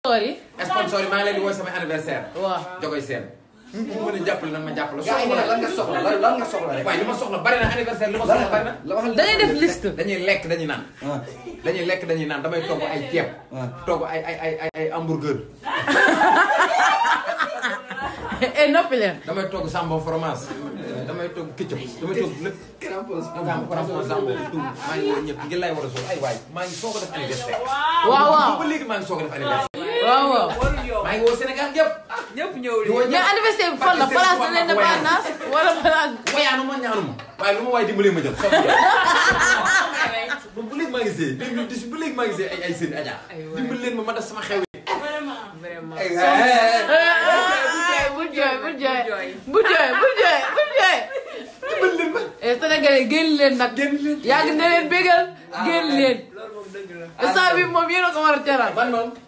Sorry. sponsor yi maa ngi leen di woo sama anniversaire. waaw. jogoy seen. mu mën a jàppale nag ma jàppale. gars yi ne lan nga soxla lan lan nga soxla rek. waaye li ma soxla bari na anniversaire li ma soxla bari na. la waxal da ngay def liste. dañuy lekk dañuy naan. ah dañuy lekk dañuy naan damay togg ay ceeb. ah. togg ay ay ay ay ay hamburger. eh noppi leen. damay togg sambon fromage. damay togg ketchup damay togg lépp. Krampus. Gam Krampus Sambo tout maa ngi woo ñëpp ngir lay war a sol ay waay maa ngi soog a def anniversaire. waaw waaw. ba léegi maa ngi soog a def anniversaire. waaw waaw. maa ngi woo Sénégal yëpp. ñëpp ñëw di woo mais ñëpp. anniversaire bi fan la place de l'indépendance wala place. wayaanu ma ñaanu ma waaye lu ma waay dimbalee ma jël soog a jël. ba bu léegi maa ngi see deux mille dix ba léegi maa ngi see ay ay seen aja dimbali leen ma ma def sama xew yi. vraiment. ay ay bul jooy bul jooy bul jooy bul jooy bul jooy. dimbali leen ma. eh Sénégalais génn leen nag. génn leen. yàgg na leen bégal génn leen. loolu moom dëgg la. instant bi moom yéen a ko war a teral. man noonu